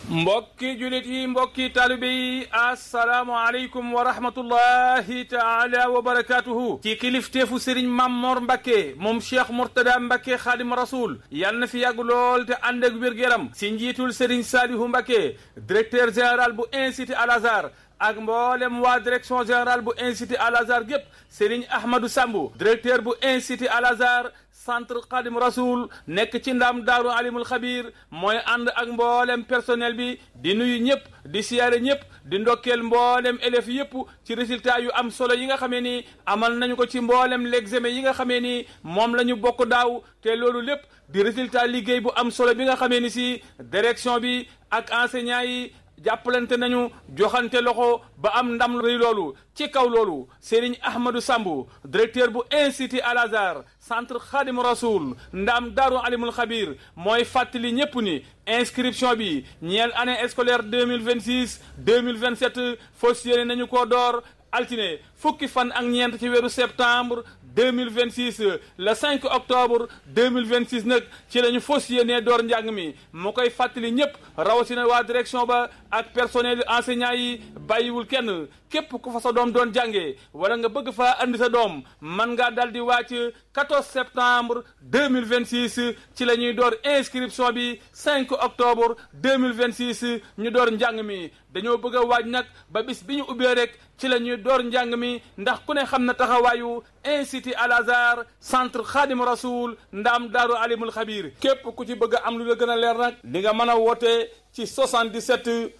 mbokki julit yi mbokki taalibe yi asalaamualeykum wa rahmatullahi taala wa barakatuhu ci kilifteefu sëriñ Mamor Mbacke moom cheikh Mourtada Mbacke xaadim rasul yal na fi yàgg lool te ànd ak wér-gu-yaram si njiitul sëriñ Salihu Mbacke directeur général bu institut Al Azhar ak mboolem waa direction générale bu institut Al Azhar gépp Serigne Ahmadou Sambu directeur bu institut Al Azhar centre Khadim Rasoul nekk ci ndam daaru alimul xabir mooy ànd ak mboolem personnel bi di nuyu ñëpp di siyaare ñëpp di ndokkeel mboolem élèves yëpp ci résultat yu am solo yi nga xamee ni amal nañu ko ci mboolem l'examen yi nga xamee ni moom la ñu bokk daaw te loolu lépp di résultat liggéey bu am solo bi nga xamee ni si direction bi ak enseignants yi jàppalante nañu joxante loxo ba am ndam rëy loolu ci kaw loolu Serigne Ahmadou Sambu directeur bu institut Al Azhar centre Khadim Rasoul ndam Daaru Alimul Xabir mooy fàttali ñépp ni inscription bi ñeel année scolaire deux mille vingt six deux mille vingt sept fas yéene nañu koo door altine fukki fan ak ñeent ci weeru septembre deux mille vingt six le cinq octobre deux mille vingt six nag ci la ñu fas yéenee door njàng mi mu koy fàttali ñëpp rawatina waa direction ba ak personnel enseignant yi bàyyiwul kenn képp ku fa sa doom doon jàngee wala nga bëgg faa andi sa doom man ngaa dal di wàcc 14 septembre 2026 ci la ñuy door inscription bi 5 octobre 2026 ñu door njàng mi dañoo bëgg a waaj nag ba bis bi ñu ubbee rek ci la ñuy door njàng mi ndax ku ne xam na taxawaayu institut Al Azhar centre Khadim Rasoul ndaam daaru alimul xabir képp ku ci bëgg a am lu la gën a leer nag di nga mën a woote ci 77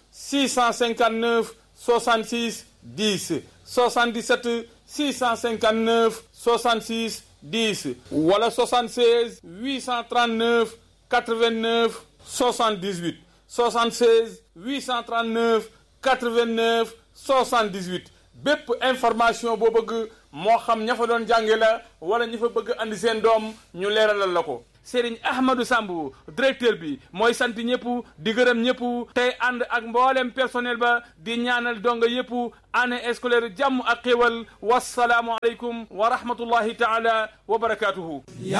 659 66 10 77 659 66 10 wala 76 839 89 78 76 839 89 78 bépp information boo bëgg moo xam ña fa doon jànge la wala ña fa bëgg andi seen doom ñu leeralal la ko Serigne Ahmadou Sambu directeur bi mooy sant ñëpp di gërëm ñëpp tey ànd ak mboolem personnel ba di ñaanal donga yëpp année scolaire jàmm ak xéwal wasalaamu aleykum wa rahmatullahi taala wa barakatuhu